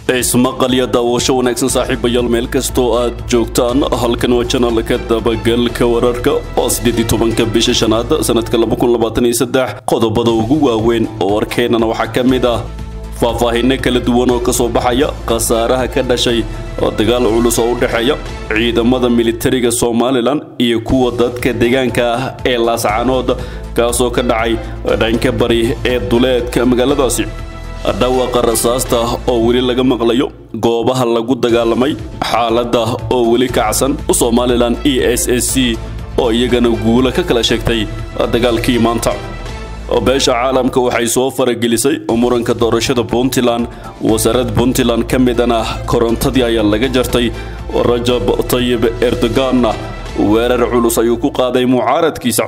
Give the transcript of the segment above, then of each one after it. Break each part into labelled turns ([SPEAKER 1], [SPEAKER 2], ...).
[SPEAKER 1] ismaqal iyo daawasho wanaagsan saaxiibayaal meel kastoo aad joogtaan halkan waa janalka dabagalka wararka oo sideed iyo tobanka bisha shanaad sanadka laba kun labaatan iyo saddex qodobada ugu waaweyn oo warkeennana waxaa ka mid ah faahfaahinno kala duwan oo kasoo baxaya khasaaraha ka dhashay oo dagaal culus oo u dhexeeya ciidamada militariga somalilan iyo kuwa dadka deegaanka ah ee laascanood kaasoo ka dhacay dhanka bari ee duleedka magaaladaasi dhawaqa rasaasta oo weli laga maqlayo goobaha lagu dagaalamay xaaladda oo weli kacsan somalilan e s s c oo iyagana guula ka kala sheegtay dagaalkii maanta beesha caalamka waxay soo faragelisay muranka doorashada puntland wasaaradda puntland ka midana korontadii ayaa laga jartay rajab tayib erdoganna weerar culus ayuu ku qaaday mucaaradkiisa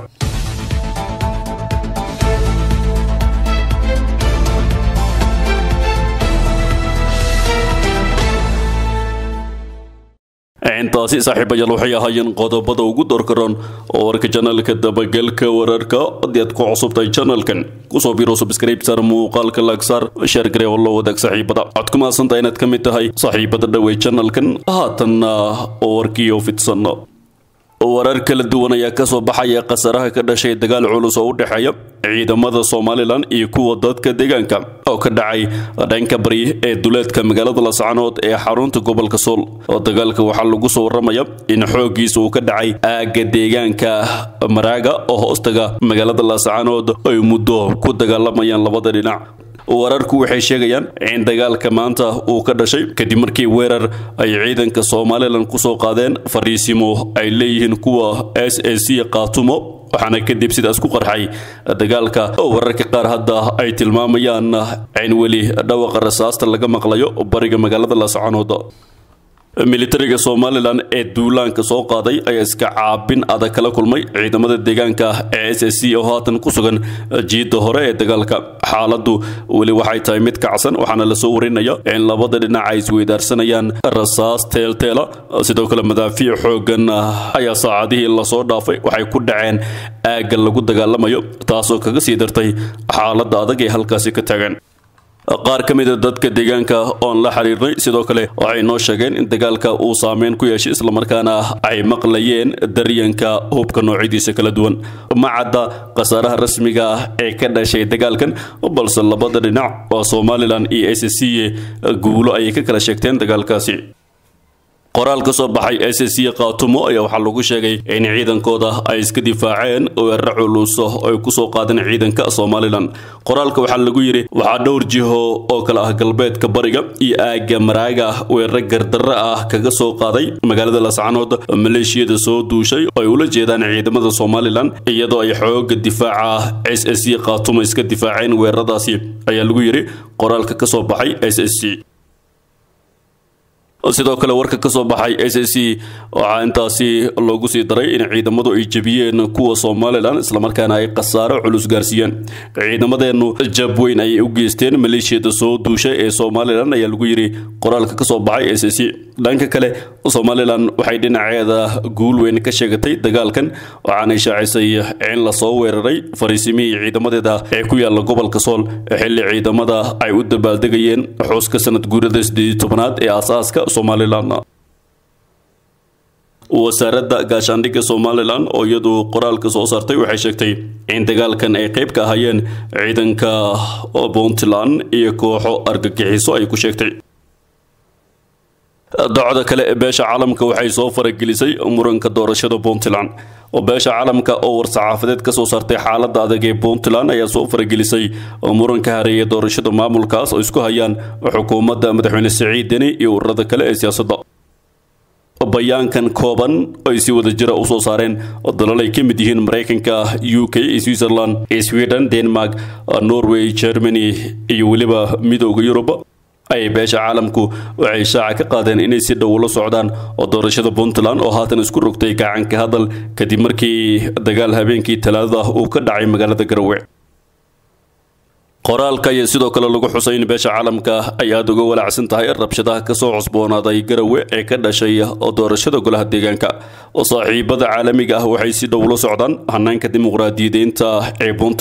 [SPEAKER 1] intaasi saaxiibayaal waxay ahaayeen qodobada ugu doorkaroon oo warka janalka dabagalka wararka haddii aad ku cusubtahay janalkan kusoo biro subscribe sar muuqaalka laagsaar sheer garee oo la wadaag saaxiibada waxaad ku mahadsantahay inaad ka mid tahay saaxiibada dhawey janalkan haatanna oo warkii oo fidsan warar kala duwan ayaa kasoo baxaya khasaraha ka dhashay dagaal culus oo u dhexeeya ciidamada somalilan iyo kuwa dadka deegaanka oo ka dhacay dhanka bari ee duleedka magaalada lascanood ee xarunta gobolka sool oo dagaalka waxaa lagu soo waramaya in xooggiisa uu ka dhacay aagga deegaanka maraaga oo hoostaga magaalada lascanood ay muddo ku dagaalamayaan labada dhinac wararku waxay sheegayaan in dagaalka maanta uu ka dhashay kadib markii weerar ay ciidanka somalilan kusoo qaadeen fariisimo ay leeyihiin kuwa s a c qaatumo waxaana kadib sidaas ku qarxay dagaalka oo wararka qaar hadda ay tilmaamayaan in weli dhawaqa rasaasta laga maqlayo bariga magaalada lascanood militariga somalilan ee duulaanka soo qaaday ayaa iska caabin adag kala kulmay ciidamada deegaanka ee s s c oo haatan ku sugan jiidda hore ee dagaalka xaaladdu weli waxay tahay mid kacsan waxaana lasoo warinaya in labada dhinac ay isweydaarsanayaan rasaas teelteela sidoo kale madaafiic xoogan ayaa saacadihii lasoo dhaafay waxay ku dhaceen aagga lagu dagaalamayo taasoo kaga sii dartay xaaladda adag ee halkaasi ka taagan qaar ka mida dadka deegaanka oon la xiriirnay sidoo kale waxay noo sheegeen in dagaalka uu saameyn ku yeeshay islamarkaana ay maqlayeen daryanka hubka noocyadiisa kala duwan ma cadda khasaaraha rasmiga ah ee ka dhashay dagaalkan balse labada dhinac oo somalilan iyo s c guulo ayay ka kala sheegteen dagaalkaasi qoraal ka soo baxay s c qaatumo ayaa waxaa lagu sheegay in ciidankooda ay iska difaaceen weeraro culus oo ay kusoo qaadeen ciidanka somalilan qoraalka waxaa lagu yidhi waxaa dhowr jiho oo kale ah galbeedka bariga iyo aagga maraaga weeraro gardarro ah kaga soo qaaday magaalada lascanood maleeshiyada soo duushay oo ay ula jeedaan ciidamada somalilan iyadoo ay xooga difaaca s s c qaatumo iska difaaceen weeraradaasi ayaa lagu yidhi qoraalka ka soo baxay s s c sidoo kale warka ka soo baxay s s c waxaa intaasi loogu sii daray in ciidamadu ay jebiyeen kuwa somalilan islamarkaana ay khasaaro culus gaarsiiyeen ciidamadeennu jab weyn ayay u geysteen maleeshiyada soo duushay ee somalilan ayaa lagu yidhi qoraalka ka soo baxay s s c dhanka kale somalilan waxay dhinaceeda guul weyn ka sheegatay dagaalkan waxaanay shaacisay in lasoo weeraray fariisimihii ciidamadeeda ee ku yaala gobolka sool xilli ciidamada ay u dabaaldegayeen xuska sanad guurada sideed tobanaad ee aasaaska somalilan wasaaradda gaashaandhigga somalilan oo iyadu qoraalka soo saartay waxay sheegtay in dagaalkan ay qayb ka ahaayeen ciidanka puntland iyo kooxo argagixiso ay ku sheegtay docda kale ee beesha caalamka waxay soo faragelisay muranka doorashada puntland oo beesha caalamka oo war-saxaafadeed ka soo saartay xaaladda adag ee puntland ayaa soo faragelisay muranka hareeya doorashada maamulkaas oo isku hayaan xukuumadda madaxweyne siciid deni iyo ururada kale ee siyaasadda bayaankan kooban ay si wada jira u soo saareen dalal ay ka mid yihiin maraykanka u k switzerland sweden denmark norway germany iyo weliba midooda yurub ay beesha caalamku waxay shaaca ka qaadeen inay si dhow ula socdaan oo doorashada puntland oo haatan isku rogtay gacanka hadal kadib markii dagaal habeenkii talaadada uu ka dhacay magaalada garowe qoraalka ayaa sidoo kale lagu xusay in beesha caalamka ay aada uga walaacsan tahay rabshadaha kasoo cusboonaaday garowe ee ka dhashay oo doorashada golaha deegaanka oo saaxiibada caalamiga ah waxay si dhow ula socdaan hanaanka dimuqraadiyadeynta ee puntland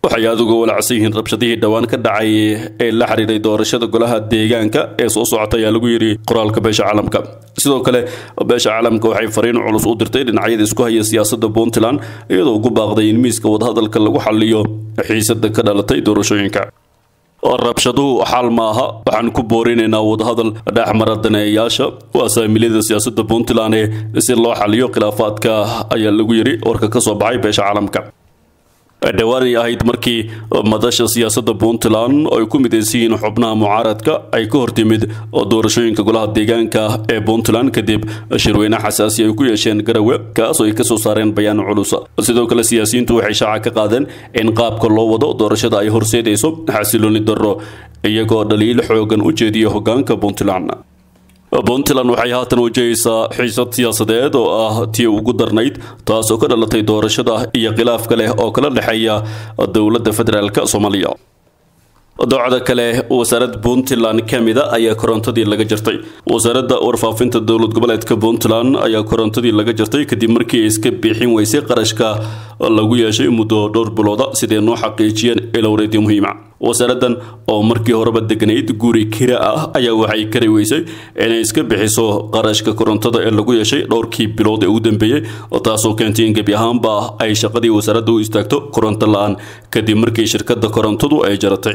[SPEAKER 1] waxay aada uga walacsan yihiin rabshadihii dhowaan ka dhacay ee la xiriiray doorashada golaha deegaanka ee soo socota ayaa lagu yidhi qoraalka beesha caalamka sidoo kale beesha caalamka waxay fariin culus u dirtay dhinacyada isku haya siyaasadda puntland iyadoo ugu baaqday in miiska wadahadalka lagu xaliyo xiisada ka dhalatay doorashooyinka rabshaduhu xaal maaha waxaan ku boorinaynaa wadahadal dhexmara daneeyayaasha waa saamiliyada siyaasadda puntland ee si loo xaliyo khilaafaadka ayaa lagu yidhi warka ka soo baxay beesha caalamka dhawaanay ahayd markii madasha siyaasadda puntland ay ku midaysan yihiin xubnaha mucaaradka ay ka hortimid doorashooyinka golaha deegaanka ee puntland kadib shirweyne xasaasi ay ku yeesheen garawe kaasoo ay kasoo saareen bayaan culus sidoo kale siyaasiyiintu waxay shaaca ka qaadeen in qaabka loo wado doorashada ay horseedayso xasilooni darro iyagoo dhaliil xoogan u jeediya hogaanka puntland puntland waxay haatan wajahaysaa xiisad siyaasadeed oo ah tii ugu darnayd taasoo ka dhalatay doorashada iyo khilaafka leh oo kala dhexeeya dowladda federaalk soomaaliya doocda kale wasaaradda puntland ka mida ayaa korontadii laga jartay wasaaradda warfaafinta dowlad goboleedka puntland ayaa korontadii laga jartay kadib markii ay iska bixin weysay qarashka lagu yeeshay muddo dhowr bilooda siday noo xaqiijiyeen ilowreedyo muhiima wasaaraddan oo markii horeba degnayd guri kira ah ayaa waxay kari weysay inay iska bixiso qarashka korontada ee lagu yeeshay dhowrkii bilood ee ugu dambeeyey taasoo keentay in gebi ahaanba ay shaqadii wasaaradda u istaagto koronto la-aan kadib markii shirkadda korontadu ay jaratay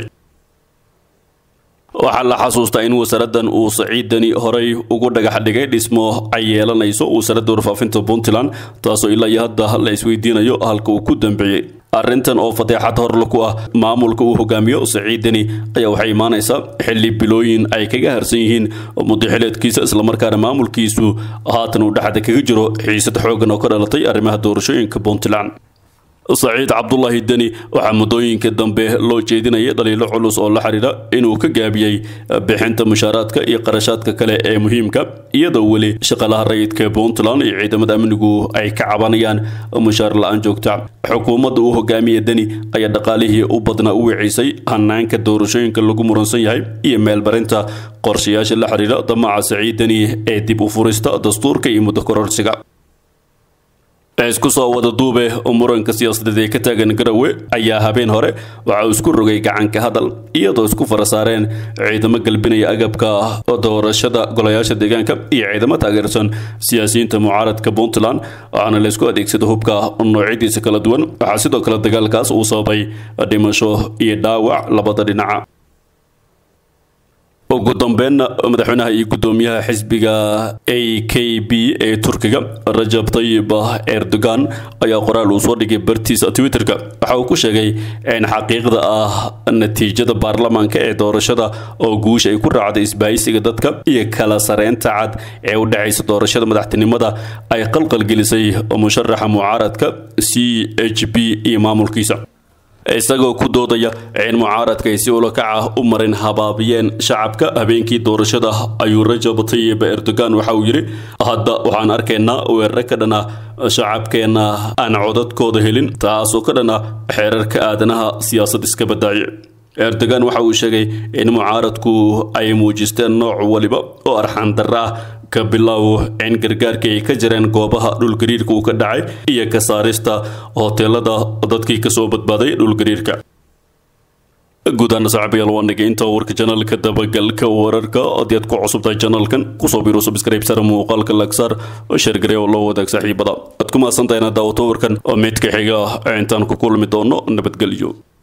[SPEAKER 1] waxaa la xasuustaa in wasaaraddan uu saciidani horey ugu dhagax dhigay dhismo ay yeelanayso wasaaradda warfaafinta puntland taasoo ilaa iyo hadda la isweydiinayo halka uu ku dambeeyey arrintan oo fadeexad horla ku ah maamulka uu hogaamiyo saciidani ayaa waxay imaanaysaa xilli bilooyin ay kaga harsan yihiin mudaxileedkiisa islamarkaana maamulkiisu haatan uu dhexda kaga jiro xiisad xoogan oo ka dhalatay arrimaha doorashooyinka puntland saciid cabdulaahi deni waxaa muddooyinka dambe loo jeedinayay dhaliilo culus oo la xiriira inuu ka gaabiyey bixinta mushaaraadka iyo qarashaadka kale ee muhiimka iyadoo weli shaqalaha rayidka puntland iyo ciidamada amnigu ay ka cabanayaan mushaar la-aan joogta xukuumadda uu hogaamiya deni ayaa dhaqaalihii u badnaa u wicisay hanaanka doorashooyinka lagu muransan yahay iyo meelbarinta qorshayaasha la xiriira damaca saciid deni ee dib u furista dastuurka iyo muddo kororsiga isku soo wada duube muranka siyaasadeed ee ka taagan garawe ayaa habeen hore waxa uu isku rogay gacanka hadal iyadoo isku fara saareen ciidamo galbinaya agabka doorashada golayaasha deegaanka iyo ciidamo taageersan siyaasiyiinta mucaaradka puntland waxaana la isku adeegsada hubka noocyadiisa kala duwan waxaa sidoo kale dagaalkaas uu sababay dhimasho iyo dhaawac labada dhinaca ugu dambeynna madaxweynaha iyo guddoomiyaha xisbiga a k b ee turkiga rajab tayib erdogan ayaa qoraal uu soo dhigay bartiisa twitterka waxa uu ku sheegay in xaqiiqda ah natiijada baarlamaanka ee doorashada oo guusha ay ku raacday isbaahisiga dadka iyo kala sareynta cad ee u dhexaysa doorashada madaxtinimada ay qalqalgelisay musharaxa mucaaradka c h b iyo maamulkiisa isagoo ku doodaya in mucaaradka ay si ulakaca u marin habaabiyeen shacabka habeenkii doorashada ayuu rajab tayib erdogan waxa uu yidhi hadda waxaan arkaynaa weerare ka dhana shacabkeenna aan codadkooda helin taasoo ka dhana xeerarka aadanaha siyaasad iska badaaye erdogan waxa uu sheegay in mucaaradku ay muujisteen nooc waliba oo arxandarra ah ka bilow in gargaarkii ay ka jireen goobaha dhulgariirka uu ka dhacay iyo ka saarista hoteelada dadkii kasoo badbaaday dhulgariirka guudaana saaxiibayaal waa nagay inta warka janalka dabagalka wararka haddii aad ku cusubtahay janalkan kusoo biiro subscribe sare muuqaalka lagsaar sheergare oo loo wadaag saaxiibada aad ku mahadsantahay inaad daawato warkan oo midka xiga intaan ku kulmi doono nabadgelyo